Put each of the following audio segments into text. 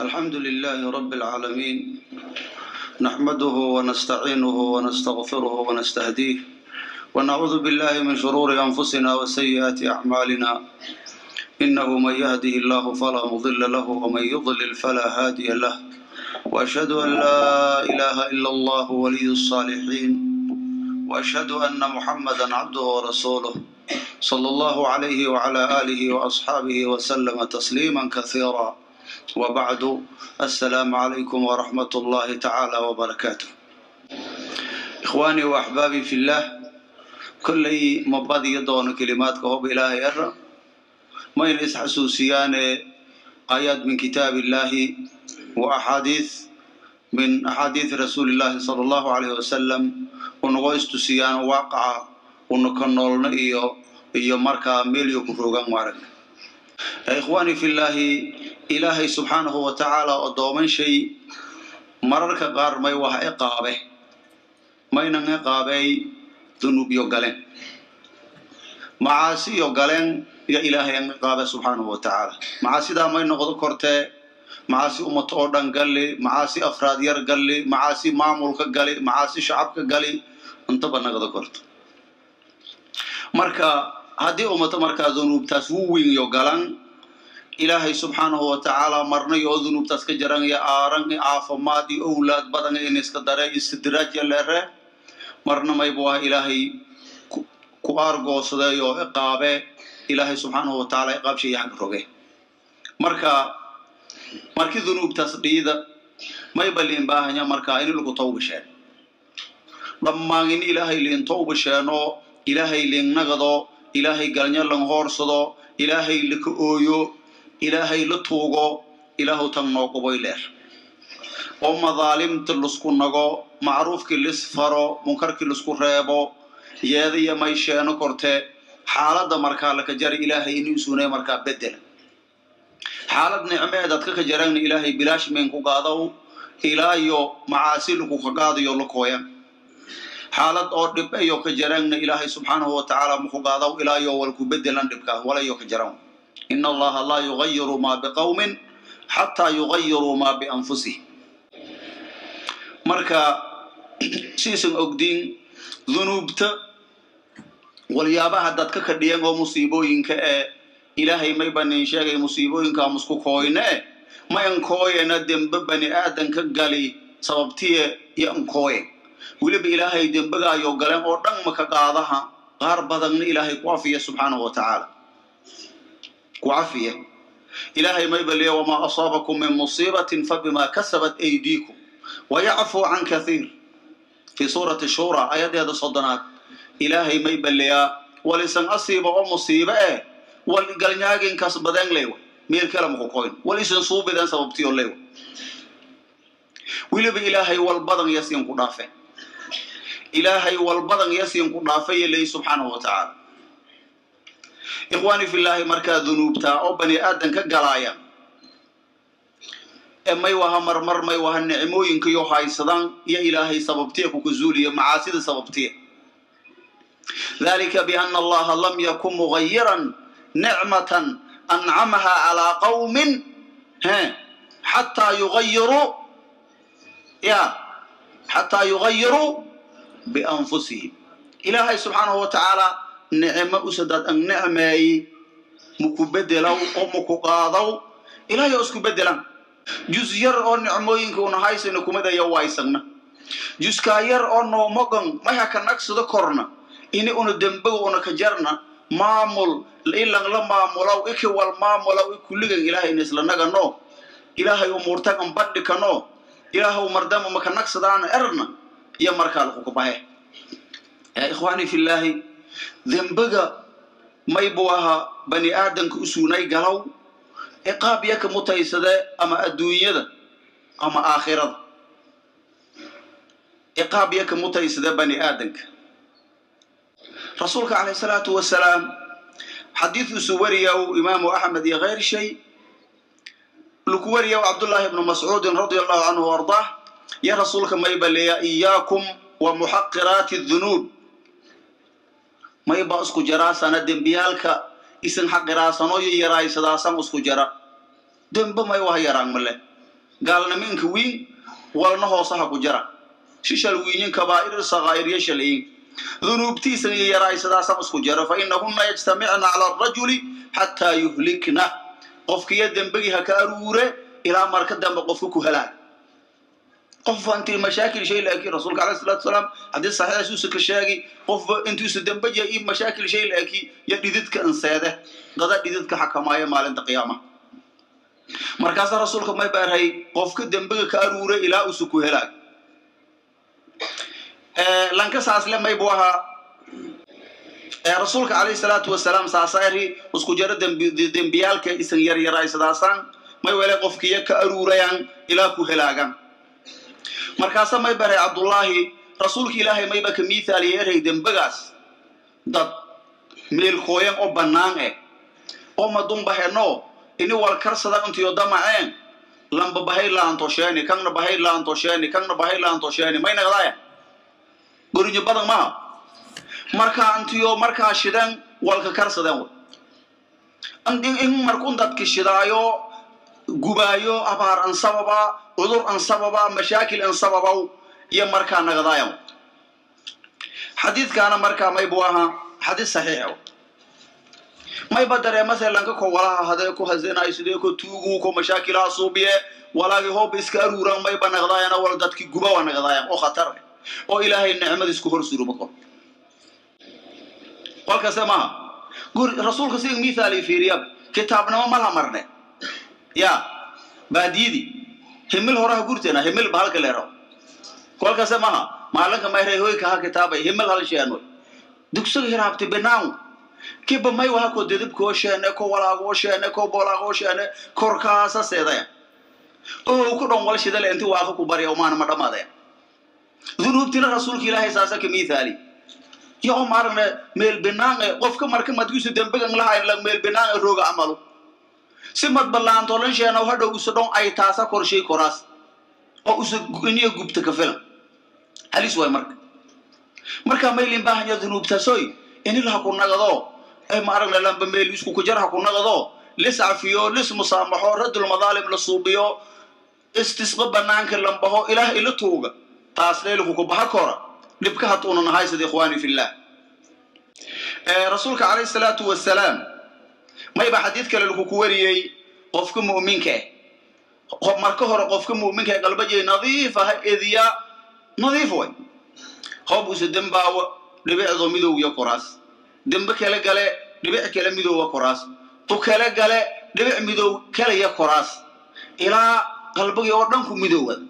الحمد لله رب العالمين نحمده ونستعينه ونستغفره ونستهديه ونعوذ بالله من شرور أنفسنا وسيئات أعمالنا إنه من يهده الله فلا مضل له ومن يضلل فلا هادي له وأشهد أن لا إله إلا الله ولي الصالحين وأشهد أن محمدا عبده ورسوله صلى الله عليه وعلى آله وأصحابه وسلم تسليما كثيرا وبعد السلام عليكم ورحمة الله تعالى وبركاته إخواني وأحبابي في الله كلي مبادي دون كلمات كهوب إلهي أرى ما ينس حسوسيان آيات من كتاب الله وأحاديث من أحاديث رسول الله صلى الله عليه وسلم ونغويستو سيان واقع ونكنولنا إيو إيو مركا ميليو كروغان مارك إخواني في الله ilaahay subxaanahu wa tacaala oo dooman shay mararka qaar may waha iqaabe maynan iqaabey dunuubyo galeen macaasiyo galeen yo ilaahay an iqaabe subxaanahu wa tacaala macaasidaa may noqdo kortee macaasi ummato oo dhan galli macaasi afraad yar galli macaasi maamulka gali macaasi shacabka gali intaba nagada korto marka haddii ummato markaa dunuubtaas wu weynyo galan ilaahay subxaanahu wa tacaala marnay oo dunuubtaas ka jaran iyo aaran iyo caafimaad iyo owlaad badan in iska dare istidraajya leere marna maybu ah ilaahay ku aargoosaday oo iqaabe ilaahay subxaanahu wa tacaala iqaabshay xag roge marka markii dunuubtaas dhiida mayba liin baahanya marka in lagu tawbasheen dhammaan in ilaahay liin tawbasheeno ilaahay liin nagado ilaahay galnya lan hoorsado ilaahay laka ooyo ilaahay la tuugo ilaahu tan noo quboy leer oo madaalimta lasku nago macruufkii lis faro munkarkii lasku reebo yeedaiyo may sheeno korte xaaladda markaa laka jara ilaahay inuu sunay markaa bedela xaalad nicmeed adka ka jaragna ilaahay bilaash meen ku gaadaw ilaayo macaasi laku ka gaadayo la kooyan xaalad oo dhib ayo ka jaragna ilaahay subxaanahu wa tacaala maku gaadaw ilaayo walku bedelan dhibkaas walayo ka jaran in allaha laa yugayiru ma biqawmin xataa yugayiruu ma bianfusihim marka siisan ogdiin dunuubta walyaabaha dadka ka dhiyan oo musiibooyinka ee ilaahay may banin sheegay musiibooyinka musku kooyne e ma ankooyena dembe bani aadanka gali sababtiye iyo ankooye weliba ilaahay dembegaayo galeen oo dhan maka qaadaha qaar badanna ilaahay ku afiya subxaanahu wa tacaala kucafiya ilaahay mayba leeya wamaa asaabakum min musiibatin fabima kasabat aydiikum wayacfuu can kathiir fii suurati shura ayadeeda soddonaad ilaahay mayba leeyaa walisan asiiba oo musiibe eh wal galnyaaginkas baden leywa meel kale makukoyn wal isan suubiden sababtiyo leywa weliba ilaahay wal badan yasiin ku dhaafe ilaahay wal badan yasiin ku dhaafaya leey subxaanahu wa tacaala ikhwaani fillaahi markaa dunuubtaa oo bani aadan ka galaaya ee may waha marmar may waha nicmooyinkayo haysadaan iyo ilaahay sababtiya kukazuuliya macaasida sababtiya dalika biana allaha lam yakun mugayiran nicmatan ancamaha calaa qawmin he xataa yugayiruu ya xataa yugayiruu bianfusihim ilaahay subxaanahu wa tacaala nicmo usadaad an nicmeeyi muku bedelaw oo muku qaadaw ilaahay oo isku bedelan jus yar oo nicmooyinka una haysayna kumadaya waysagna juskaa yar oo noomogan maya ka nagsado korna ini una dembaga una ka jarna maamul ilan la maamulaw iki wal maamulaw i kulligan ilaahay na isla nagano ilaahay umuurtagan badhikano ilaahaw mardama maka nagsadaana erna iyo markaa lakukabahe yaa ikhwaani fillaahi dembiga maybu ahaa bani aadanka u suunay galow ciqaab yaka mutaysade ama adduunyada ama aakhirada ciqaab yaka mutaysade bani aadanka rasuulka calayh salaatu wasalaam xadiiduusu wariyaw imaamu axmed iyo kayr shay luku wariyaw cabdullaahi ibnu mascuudin radia allahu canhu o ardaah ya rasuulka mayba leeya iyaakum wa muxaqiraati dunuub mayba isku jaraasana dembiyaalka isan xaqiraasano iyo yaraaysadaasaan isku jara dembe may waha yaraan male gaalniminka wiin walna hoosaha ku jara shishal wiinyin kabaa'ir sakaa'ir yashalayin dunuubtiisan iyo yaraaysadaasan isku jara fa inahunna yajtamicna cala arajuli xataa yuhlikna qofkiyo dembegii ha ka aruure ilaa marka dambe qofka ku helaag qofba intii mashaakil shay laakiin rasuulka alayhi salaatu wasalaam haddii saxiixaasuusa ka sheegi qofba intuusa dembeja iyo mashaakil shay laaki iyo dhididka inseede dada dhididka xakamaaya maalinta qiyaama markaasaa rasuulka may baarhay qofka dembega ka aruure ilaa uusa ku helaag lanka saasle may buu ahaa rasuulka calayhi salaatu wasalaam saasaari isku jaro dembiyaalka isan yaryaraysadaasaan may wele qofkiya ka aruurayaan ilaa ku helaagan markaasa may baray cabdullaahi rasuulka ilaahay mayba ka miithaaliya eray dembegaas dad meelkooyan oo bannaan eh oo madunbaheno ini walkarsada intiyo damaceen lamba bahay laantosheeni kangna bahay laantosheeni kangna bahay laantosheeni may naqdaaya gorinyo badan maha markaa intiyo markaa shidan walka karsadeen in markun dadki shidaayo gubaayo abaar an sababa cudur an sababa mashaakil an sababaw iyo markaa nagadaaya xadiidkaana markaa maybu ahaa xadiid saxiixa mayba dareemase lanka ko walaha hadee ku hazenay sidee ko tuugu ko mashaakilaha suubiye walaagi hooba iska aruuran mayba nagdaayana wal dadki guba waa nagdaayan oo khatar oo ilaahay nicmadiisku hor suruma kor kolkase maaha guri rasuulka siga mithaali fiiriya kitaabnimo malha marne ya baadiyadii himil horaha gurteena himil ba halka leero kolkase maha maalinka mayre hoyka ha kitaabay himil hal sheeno dugsiga hiraabti binaaw kiba may waha ko dedibkoo sheene ko walaagoo sheene ko bolaagoo sheene korkaasa seedaya oo ku dhon wal shidale inti waaqa ku barya umaana ma dhamaadaya dunuubtina rasuulka ilaahay saasa ka mithaali yo o maaragna meel binaange qofka marka madgiisu dembegan lahayn la meel binaange rooga amalo si mad ballaantolan sheena hadhow usa dhon ay taasa korshay koraas oo usa iniya gubta ka filan halis waay marka marka maylin baahanya dunuubtasoy ini laha ku nagado ay maaragna lamba meel isku kujar ha ku nagado lis cafiyo lis musaamaxo radul madaalim la suubiyo istisqa banaanka lambaho ilaah ila tuuga taas leelku ku baha kora dhibka hatuuna nahay sida ikhwaani fillah rasuulka calayhi salaatu wasalaam mayba xadiid kale lagu ku wariyey qofka mu'minka eh marka hore qofka mu'minka ee qalbajay nadiif ah ediya nadiif way hoob usa dembaawa dhibicdo midowya koraas dembe kale gale dhibic kale midowga koraas tu kale gale dhibic midow kalaya koraas ilaa qalbagii oo dhan ku midoowada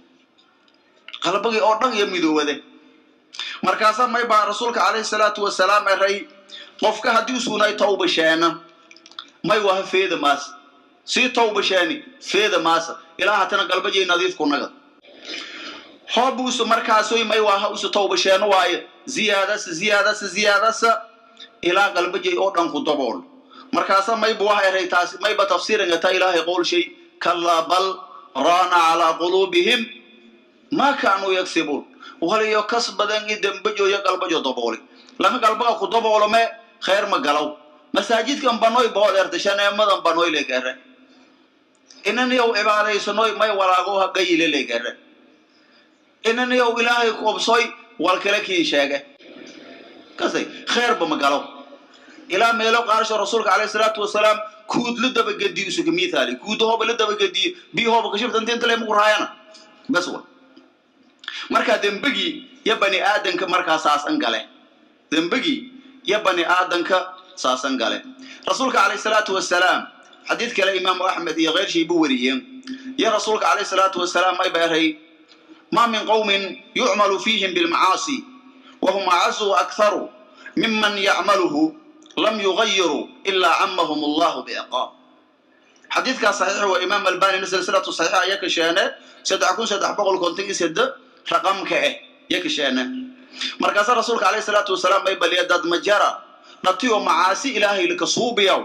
qalbagii oo dhan iyo midoowade markaasaa may baa rasuulka calayhi salaatu wasalaam eray qofka haddii usuunay tawba sheena may waha feeda maas sii tawba sheeni feeda maasa ilaa hatana galbajay nadiif ku naga hoob usu markaasoy may waha usu tawba sheeno waaye ziyaadasa ziyaadasa ziyaadasa ilaa galbajay oo dhan ku dabool markaasa mayba waha eray taasi mayba tafsiirangata ilaahay qowl shay kallaa bal raana calaa quluubihim ma kaanuu yagsibuun waliyo kas badan i dembajo iyo galbajo dabooli lama galbaga ku daboolome khayr ma galaw masaajidkan banoy bood erta shaneemadan banoy le gare inaniyow cibaadaysanoy may walaago ha gayile le gare inaniyow ilaahay kubsoy wal kale kii sheege kasay khayrba ma galaw ilaa meelo qaarsho rasuulka calayhi salaatu wasalaam kuud la dabagediyo isuka mithaali kuud hooba la dabagediyo bii hooba kashibtan dinta le mugu raayana bas wa markaa dembegii yo bani aadanka markaa saasan gale dembegii yo bani aadanka saasan gale rasuulka calayhi salaatu wasalaam xadiid kale imaamu axmed iyo keyrshii bu wariyeen yo rasuulka calayhi salaatu wasalaam may beeray ma min qowmin yucmalu fiihim bilmacaasi wahum acazu akharu miman yacmaluhu lam yugayiruu ilaa camahum allahu biiqaab xadiidkaas saxiix waa imaam albanina silsilatu saxiixa ayaa ka sheene saddex kun saddex boqol konton iyo sedde raqamka eh ya ka sheene markaasa rasuulka calayhi salaatu wasalaam may baliya dad majara dhatiyo macaasi ilaahay lika suubiyaw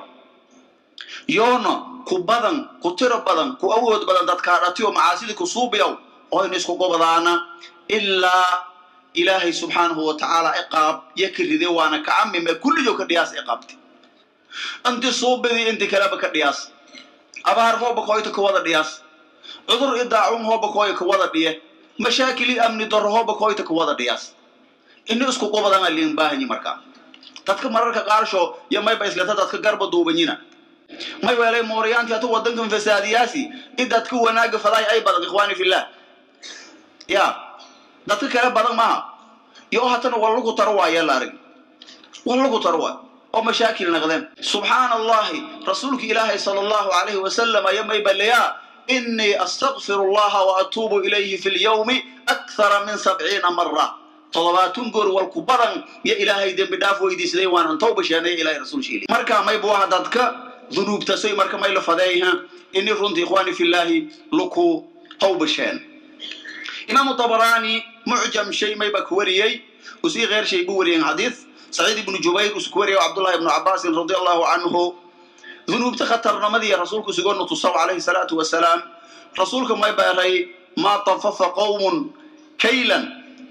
yoona ku badan ku tiro badan ku awood badan dadkaa dhatiyo macaasidi ku suubiyaw oyna isku gobdaana ilaa ilaahay subxaanahu wa tacaala iqaab ya ka ride waana kacamime kulliyo ka dhiyaas iqaabti inti suubidii inti kaleba ka dhiyaas abaar hooba koyta ka wada dhiyaas cudur i daacun hooba kooya ka wada dhiye mashaakili amni darro hooba kooyta ka wada dhiyaas ini isku qubadanga liin baahanyi markaa dadka mararka qaarsho iyo mayba islata dadka garba duubanyina may weelay mooriyaanti hatu wadankan fasaadiyaasi in dadka wanaaga fadaay ay badan ikhwaani fillah ya dadka kale badan maaha iyo hatana waa lagu taro waaya la arag waa lagu taro waay oo mashaakil naqdeen subxaana allahi rasuulka ilaahay sala allahu alayhi wasalam aya may baleyaa inii astaqfiru allaha wa atuubu ilayhi fi lyawmi akthara min sabciina mara toddobaatun goor walku badan iyo ilaahay dembi dhaaf weydiisaday waanan tawba sheenay ilahay rasuul sheeli marka may buaha dadka dunuubtasoy marka may la fadeeyha ini runtii ikhwaani fillahi luku tawba sheen imaamu tabaraani mucjam shay may ba ku wariyey usii keer shay bu wariyeen xadiis saciid ibnu jubayr usu ku wariyay cabdullahi ibnu cabaasin radi allahu canhu dunuubta khatarnimadii rasuulku sugoonu tusaw calayhi salaatu wasalaam rasuulka may beeray maa tafafa qowmun kaylan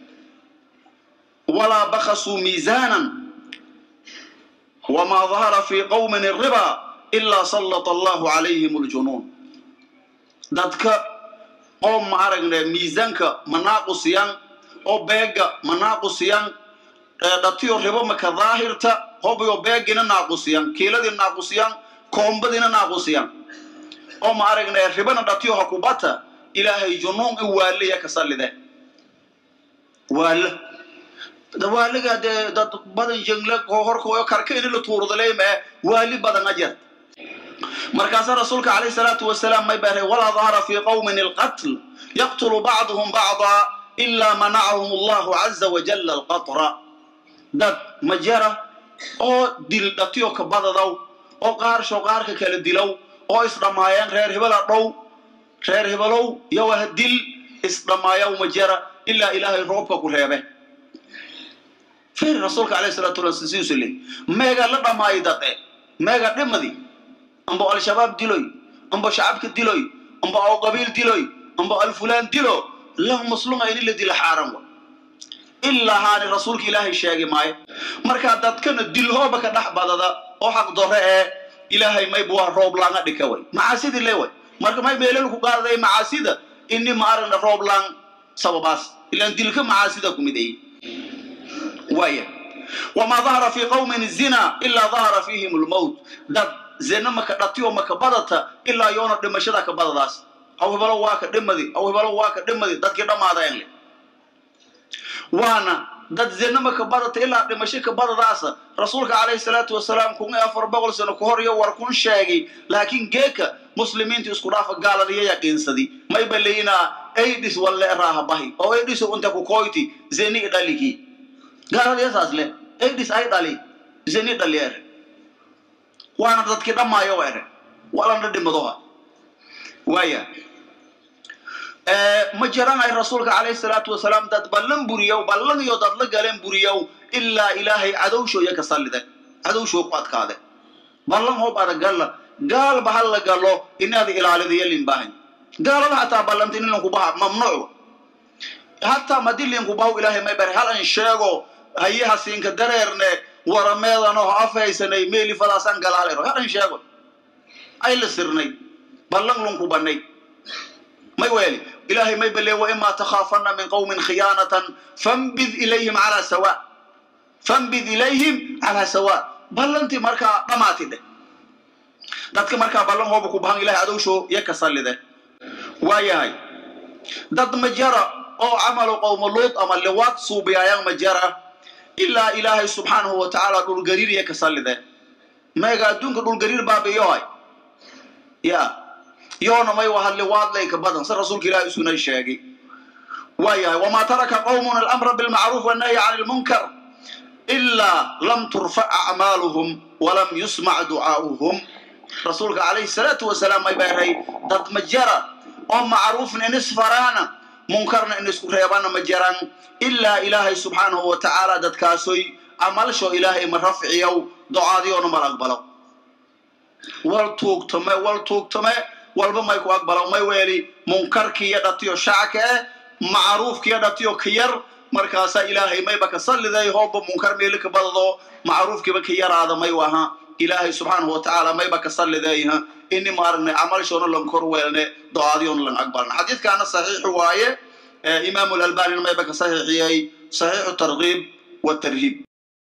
walaa bakasuu miizaanan wamaa dahara fi qowmin الriba ilaa sallata allahu calayhim aljunuun dadka oo ma aragne miisaanka ma naaqusiyan oo beega ma naaqusiyan dhatiyo ribo maka daahirta hobayo beegina naaqusiyan kiiladii naaqusiyan koombadina naaqusiyan oo ma aragne ribana dhatiyo hakubata ilaahay junuun i waaliya ka sallide waala waaliga dee dad badan jengle horkooyo karka ini la tuurdaleymee waali badan ajar markaasaa rasuulka calayhi salaatu wasalaam may baray walaa dahara fi qowmin alqatl yaqtulu bacduhum bacda ilaa manacahum allahu caza wajalla alqatra dad majara oo dil dhatiyo ka badadaw oo qaarsho qaarka kala dilow oo isdhammaayeen reer hibela dhow reer hibelow yowaha dil isdhammaayaw majara ilaa ilaahay roobka ku reebe firi rasuulka alayhi salatu wasalam sidiisu le meega la dhammaayo dade meega dhimadi amba al-shabaab diloy amba shacabka diloy amba aw qabiil diloy amba alfulaan dilo lahu masluma ini la dilo xaaran wa ilaa haani rasuulka ilaahay sheegi maayo markaa dadkana dilhooba ka dhex badada oo xaq dore ee ilaahay mayba waa roob laanga dhika way macaasidii le way marka may meelelku qaadaday macaasida ini ma aragna roob laan sababaas ilaan dilka macaasida ku mideeyey waaya wamaa dahara fi qowmin zina ilaa dahara fiihim lmowt dad zina maka dhatiyo maka badata ilaa yoona dhimashada ka badadaas aw hebelo waa ka dhimadi aw hebelo waa ka dhimadi dadkii dhammaadeen le waana dad zina maka badata ilaa dhimasho ka badadaasa rasuulka calayhi salaatu wasalaam kun iyo afar boqol sano ka hor iyo war kun sheegay laakiin geeka muslimiinta isku dhaafa gaaladiyo yaqiinsadi mayba leynaa aidis walle raaha bahi oo aidis unta ku koyti zini i dhaliki gaaladiyo saas le aidis ay dhali zini dhali ere waana dadkii dhammaayo ere walana dhimadoha waaya ma jaranay rasuulka calayhi salaatu wasalaam dad ballan buriyow ballan iyo dad la galeen buriyow ilaa ilaahay cadowshooya ka sallide cadowshoo ku adkaade ballan hoob ada galla gaalba ha la galo inaad ilaalidayo limbaahan gaalada hataa ballanta in linkubaha mamnuuc hataa madi linkubahu ilaahay may bare hal an sheego hayaha siinka dareerne warameedano afhaysanay meelifadaasaan galaalero hal an sheego ay la sirnay ballan lunkubanay may weeli ilaahay may bale waimaa takhaafana min qowmin khiyaanatan fambid ilayhim calaa sawa fambid ilayhim calaa sawa ballantii markaa dhamaati dheh dadka markaa ballan hooba ku bahan ilahay adowsho iyo ka sallide waayahay dad majara oo camalu qowma luud ama liwaad suubiyaayaan majara ilaa ilaahay subxaanahu wa tacaala dhulgariir iyo ka sallide meega adduunka dhulgariir baabiyohay ya yoona may waha liwaadlay ka badan si rasuulka ilahi isuna sheegay waayahay wamaa taraka qowmun alamra bilmacruuf wannahyi can lmunkar ilaa lam turfac acmaaluhum walam yusmac ducaa'uhum rasuulka calayhi salaatu wasalaam may beeray dad ma jara oo macruufna in isfaraana munkarna in isku reebana ma jaran ilaa ilaahay subxaanahu wa tacaala dadkaasoy camalsho ilaahay ma rafciyow docaadiyoona mal aqbalo wal tuugtame wal tuugtame walba may ku aqbalo may weeli munkarkiiyo dhatiyo shacka eh macruufkiiyo dhatiyo ka yar markaasaa ilaahay mayba ka salliday hooba munkar meeli ka badado macruufkiiba ka yaraada may waha ilaahay subxaanahu watacaala mayba ka sallideeyha ini maaragna camalshoona lan kor weelne do-aadiyoona lan aqbalna xadiidkaana saxiix waaye imaamu lalbanina mayba ka saxiixiyey saxiixu targhiib watarhiib